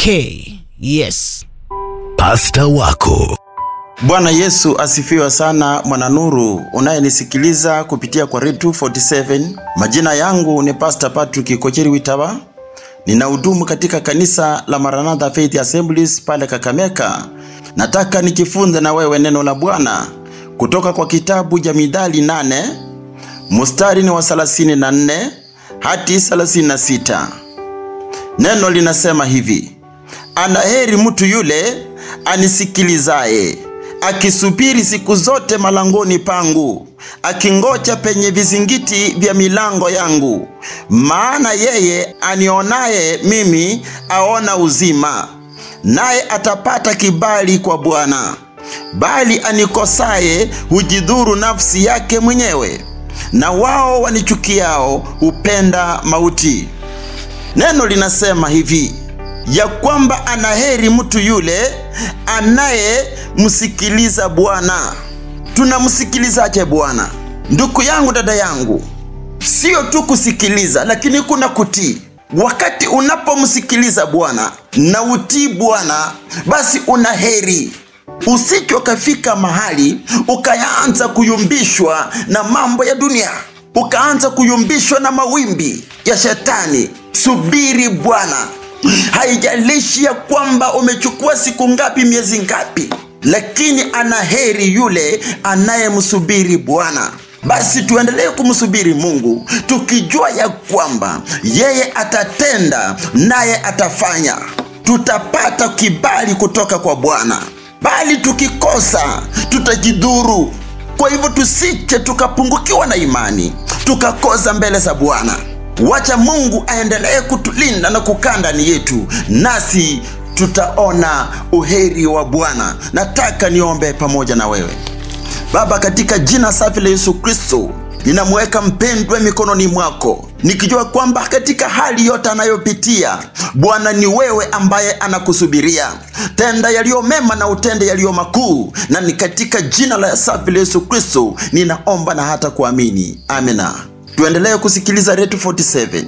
K. Yes. Pasta wako Bwana Yesu asifiwe sana, mwananuru unayenisikiliza kupitia kwa Redio 47. Majina yangu ni Pastor Patrick Kocheri Witaba, ninahudumu katika kanisa la Maranatha Faith Assemblies pale Kakameka. Nataka nikifunze na wewe neno la Bwana kutoka kwa kitabu cha Mithali 8 mstari ni wa 34 hadi 36. Neno linasema hivi: anaheri mtu yule anisikilizaye akisubiri siku zote malangoni pangu, akingoja penye vizingiti vya milango yangu. Maana yeye anionaye mimi aona uzima, naye atapata kibali kwa Bwana. Bali anikosaye hujidhuru nafsi yake mwenyewe, na wao wanichukiao hupenda mauti. Neno linasema hivi ya kwamba anaheri mtu yule anayemsikiliza Bwana. Tunamsikilizaje Bwana? Ndugu yangu, dada yangu, sio tu kusikiliza, lakini kuna kutii. Wakati unapomsikiliza Bwana na utii Bwana, basi una heri. Usije ukafika mahali ukaanza kuyumbishwa na mambo ya dunia, ukaanza kuyumbishwa na mawimbi ya shetani. Subiri Bwana. Haijalishi ya kwamba umechukua siku ngapi, miezi ngapi, lakini ana heri yule anayemsubiri Bwana. Basi tuendelee kumsubiri Mungu tukijua ya kwamba yeye atatenda naye atafanya. Tutapata kibali kutoka kwa Bwana, bali tukikosa tutajidhuru. Kwa hivyo tusije tukapungukiwa na imani tukakosa mbele za Bwana. Wacha Mungu aendelee kutulinda na kukaa ndani yetu, nasi tutaona uheri wa Bwana. Nataka niombe pamoja na wewe. Baba, katika jina safi la Yesu Kristo, ninamweka mpendwa mikononi mwako, nikijua kwamba katika hali yote anayopitia Bwana ni wewe ambaye anakusubiria. Tenda yaliyo mema na utende yaliyo makuu, na ni katika jina la safi la Yesu Kristo ninaomba na hata kuamini, amina. Tuendelee kusikiliza Redio 47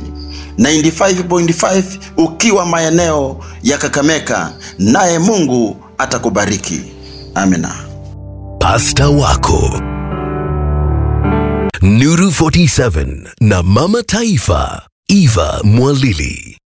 95.5 ukiwa maeneo ya Kakameka, naye Mungu atakubariki. Amina. pasta wako Nuru 47 na mama taifa Eva Mwalili